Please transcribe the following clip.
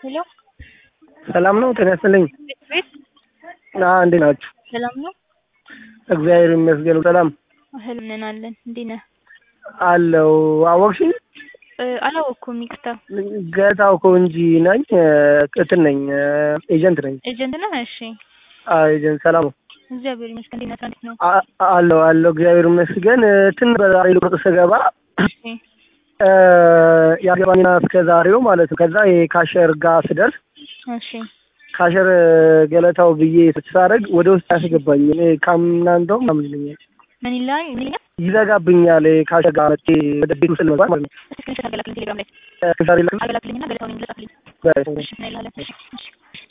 ሄሎ ሰላም ነው? ጤና ይስጥልኝ። ቤት አዎ፣ እንዴት ናችሁ? ሰላም ነው? እግዚአብሔር ይመስገን ሰላም ህልም ነን አለን። እንዴት ነህ? አለው። አወቅሽኝ? እ አላወቅኩም። ይቅርታ። ገታው እኮ እንጂ ነኝ እንትን ነኝ ኤጀንት ነኝ። ኤጀንት ነህ? እሺ። አዎ ኤጀንት። ሰላም ነው? እግዚአብሔር ይመስገን። እንዴት ነህ? እንዴት ነው? አ- አለው አለው። እግዚአብሔር ይመስገን። ትን በዛሬ ልቁርጥ ስገባ እሺ እ ያገባኝና እስከ ዛሬው ማለት ነው። ከዛ የካሸር ጋር ስደርስ እሺ ካሸር ገለታው ብዬ ሳደርግ ወደ ውስጥ ያስገባኝ እኔ ካምና እንደውም ምናምን ይለኛል ምን ይላል? ምን ይላል? ይዘጋብኛል። ካሸር ጋር መጥቼ ወደ ቤት ውስጥ ለመግባት ማለት ነው። እስኪ ስክሪንሾት አድርገህ ላክልኝ ቴሌግራም ላይ እስከ ዛሬ ልክ አድርገህ ላክልኝና ገለታውን እንግለጽ አክልኝ። እሺ ምን ይላል? እሺ እሺ